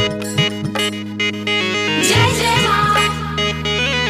जय जय माँ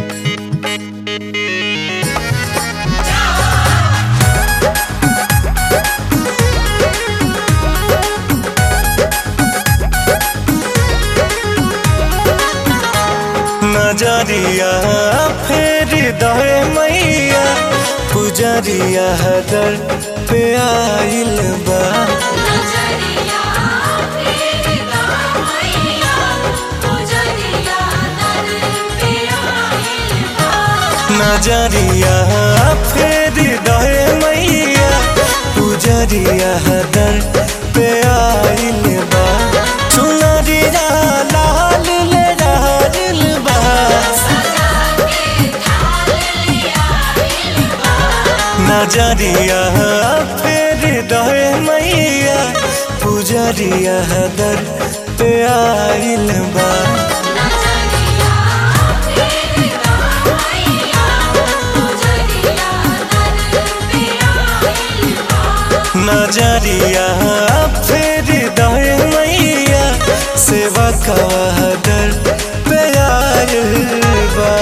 नजरिया फेर दहे मैया पुजरिया दर पे आइल बा नजरिया फेरता मैया पुजरिया दर पे आइल बा नजरिया फेर दहे मैया पुजरिया दर पे आइल बा चुनरिया लाल ले रहल बा सजा के थाल ले आइल बा नजरिया फेर दहे मैया पुजरिया दर पे आइल बा नजरिया फेरता मैया पुजरिया दर पे आइल बा नजरिया फेर दहे मैया सेवा का दर पे आइल बा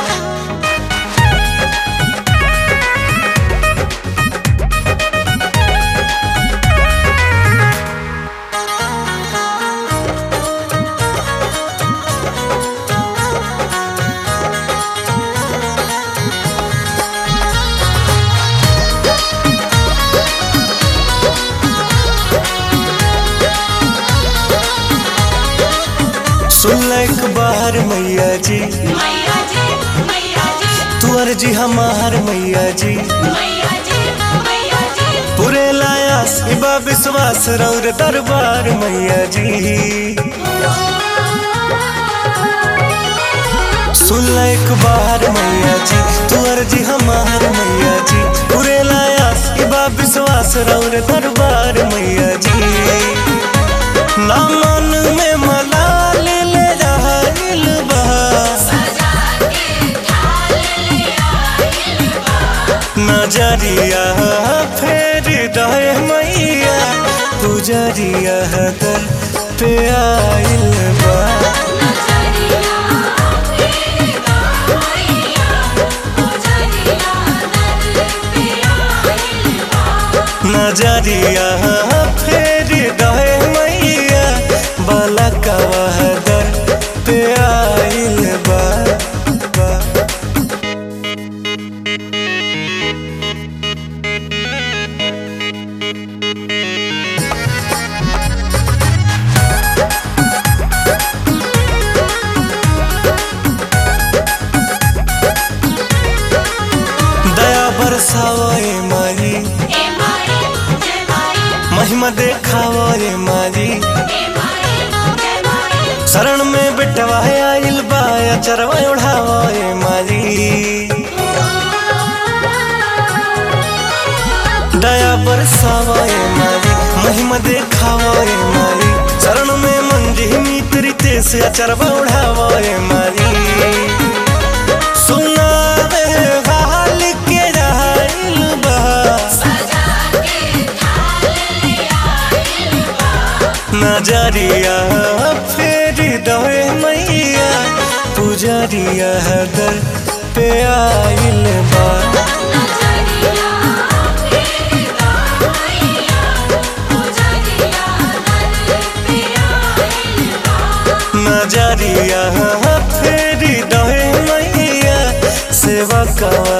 सुनलक बाहर मैया जी मैया जी मैया जी तू अर्जी हमार मैया जी मैया जी मैया जी पूरे लायास इबा विश्वास रौर दरबार मैया जी सुनलक बाहर मैया जी तू अर्जी हमार मैया जी पूरे लायास इबा विश्वास रौर दरबार मैया जी ना मन में मलाल ले रहल बा सजा के थाल ले आइल बा नजरिया फेर दहे मैया पुजरिया दर पे आइल बा नजरिया फेरता मैया पुजरिया दर पे आइल बा नजरिया फेर दहे मैया बलकवा दर पे आइल बा बा। दया बरसावा ए मारी ए माई जय माई महिमा देखावा ए मारी ए माई जय माई शरण में बिटवा आइल बा चरवा उड़ावा ए मारी दया बरसावा ए मारी महिमा देखावा ए मारी शरण में मंजी मित्री से अचरवा उड़ावा ए मारी सुनावे हाल के रहल बा सजा के थाल ले आइल बा नजरिया फेर दहे मैया पुजरिया दर पे आइल बा नजरिया फेरता मैया पुजरिया दर पे आइल बा नजरिया फेर दहे मैया सेवा का